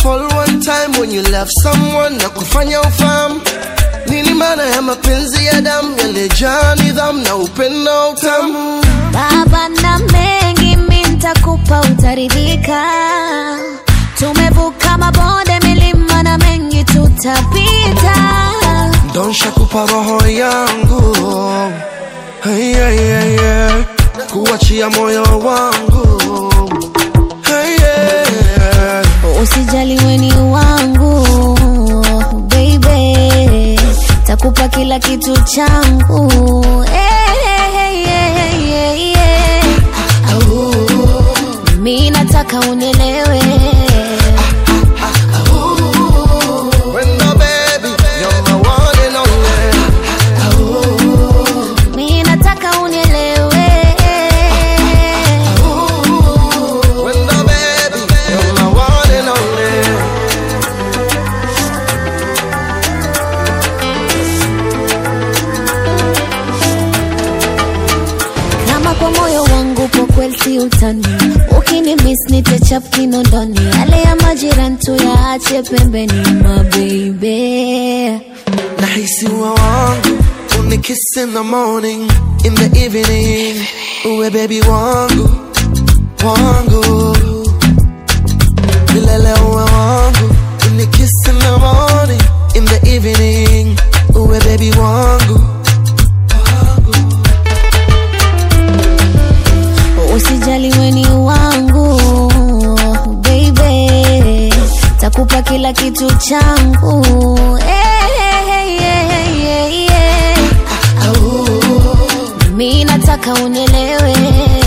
fall one time when you love someone na kufanya ufahamu nini maana ya mapenzi ya damu yalejaa nidhamu na upendo utamu baba na mengi mi ntakupa utaridhika tumevuka mabonde milima na mengi tutapita donsha kupa roho yangu hey, hey, hey, hey. kuachia moyo wangu hey, yeah. usijali weni wangu baby takupa kila kitu changu hey, hey, hey, hey, hey, hey. mi nataka unielewe Wendo baby, you're my one and only. mi nataka unielewe Wendo baby, you're my one and only. kama kwa moyo wangu po kweli si utani ukini miss nitechap kinondoni yale ya majirani tuyaache pembeni mabeibe Nahisi uwe wangu unikiss in the morning in the evening uwe baby wangu wangu milele uwe wangu unikiss in the morning in the evening uwe baby wangu usijali weni wangu baby takupa kila kitu changu hey, hey, hey, hey, hey, hey. mi nataka unielewe